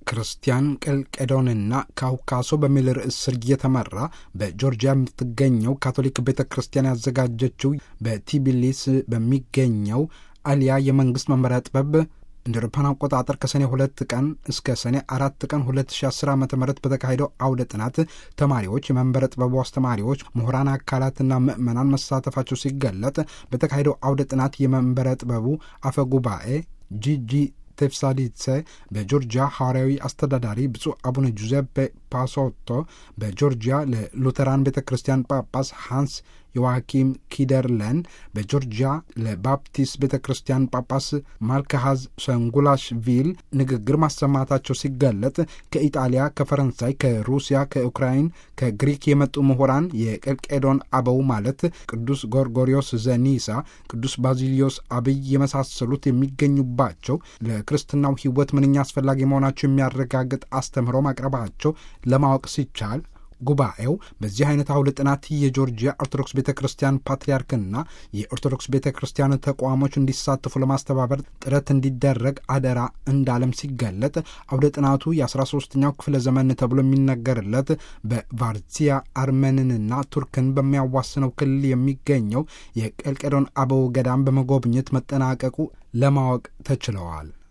ክርስቲያን ቀልቄዶንና ካውካሶ በሚል ርዕስ ስር እየተመራ በጆርጂያ የምትገኘው ካቶሊክ ቤተ ክርስቲያን ያዘጋጀችው በቲቢሊስ በሚገኘው አሊያ የመንግሥት መመሪያ ጥበብ እንደ አውሮፓውያን አቆጣጠር ከሰኔ ሁለት ቀን እስከ ሰኔ አራት ቀን 2010 ዓ ም በተካሄደው አውደ ጥናት ተማሪዎች፣ የመንበረ ጥበቡ አስተማሪዎች፣ ምሁራን አካላትና ምዕመናን መሳተፋቸው ሲገለጥ በተካሄደው አውደ ጥናት የመንበረ ጥበቡ አፈ ጉባኤ ጂጂ ቴፍሳሊትሴ በጆርጂያ ሐዋርያዊ አስተዳዳሪ ብፁዕ አቡነ ጁዜፔ ፓሶቶ በጆርጂያ ለሉተራን ቤተ ክርስቲያን ጳጳስ ሃንስ ዮዋኪም ኪደርለን በጆርጂያ ለባፕቲስት ቤተ ክርስቲያን ጳጳስ ማልከሃዝ ሰንጉላሽቪል ንግግር ማሰማታቸው ሲገለጥ ከኢጣሊያ፣ ከፈረንሳይ፣ ከሩሲያ፣ ከኡክራይን፣ ከግሪክ የመጡ ምሁራን የቀልቄዶን አበው ማለት ቅዱስ ጎርጎሪዮስ ዘኒሳ፣ ቅዱስ ባዚሊዮስ አብይ የመሳሰሉት የሚገኙባቸው ለክርስትናው ሕይወት ምንኛ አስፈላጊ መሆናቸው የሚያረጋግጥ አስተምህሮ ማቅረባቸው ለማወቅ ሲቻል ጉባኤው በዚህ አይነት አውደ ጥናት የጆርጂያ ኦርቶዶክስ ቤተ ክርስቲያን ፓትርያርክና የኦርቶዶክስ ቤተ ክርስቲያን ተቋሞች እንዲሳተፉ ለማስተባበር ጥረት እንዲደረግ አደራ እንዳለም ሲገለጥ አውደ ጥናቱ የ13ኛው ክፍለ ዘመን ተብሎ የሚነገርለት በቫርሲያ አርመንንና ቱርክን በሚያዋስነው ክልል የሚገኘው የቀልቄዶን አበው ገዳም በመጎብኘት መጠናቀቁ ለማወቅ ተችለዋል።